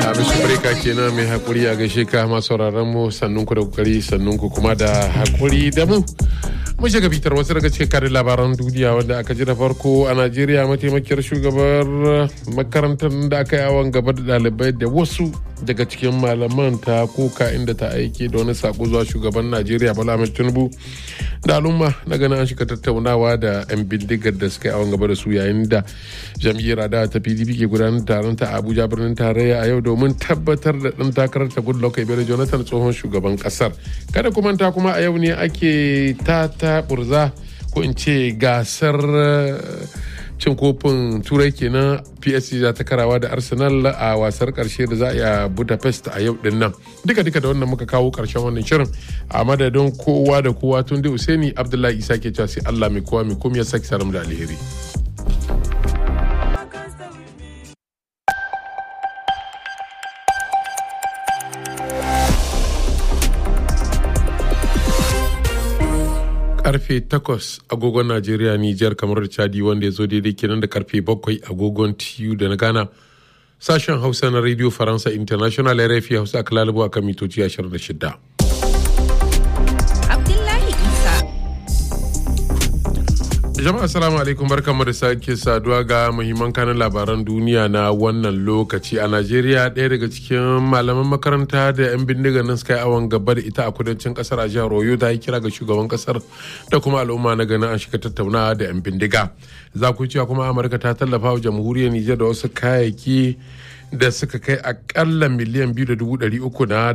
Hamisu Breka kenan mai hakuri a gaishe ka masu sauraron mu sannun ku da kokari sannun ku kuma da hakuri da mu. Mun shiga fitar wasu daga cikin karin labaran duniya wanda aka ji da farko a Najeriya mataimakiyar shugabar makarantar da aka yi awon gaba da ɗalibai da wasu daga cikin malaman ta koka inda ta aike da wani sako zuwa shugaban Najeriya Bola Ahmed Tinubu da al'umma na ganin an shiga tattaunawa da 'yan bindigar da suka yi awon gaba da su yayin da jam'iyyar adawa ta PDP ke gudanar taron ta Abuja birnin tarayya a yau domin tabbatar da ɗan takarar ta Goodluck Ebele Jonathan tsohon shugaban kasar. Kada ku manta kuma a yau ne ake ta ta burza ko in ce gasar cin kofin turai kenan psc za ta karawa da arsenal a wasar karshe da za a yi a budapest a yau din nan duka duka da wannan muka kawo karshen wannan shirin a madadin kowa da kowa tun da usaini abdullahi isa ke cewa sai allah mai kowa mai komai ya saki saram da alheri karfe 8 agogon Najeriya Nijar kamar da Chadi wanda ya zo daidai kenan da karfe 7 agogon TU da na Ghana. Sashen Hausa na Radio Faransa International RFI Hausa aka lalubo a kan mitoci 26. Abdullahi Isa. Jama'a assalamu alaikum barkanmu da sake saduwa ga muhimman kanin labaran duniya na wannan lokaci a Najeriya ɗaya daga cikin malaman makaranta da 'yan bindiga nan suka yi awon gaba da ita a kudancin kasar a jihar Oyo ta yi kira ga shugaban kasar da kuma al'umma na ganin an shiga tattaunawa da 'yan bindiga. Za ku cewa kuma Amurka ta tallafa wa jamhuriyar Nijar da wasu kayayyaki da suka kai akalla miliyan biyu da dubu ɗari uku na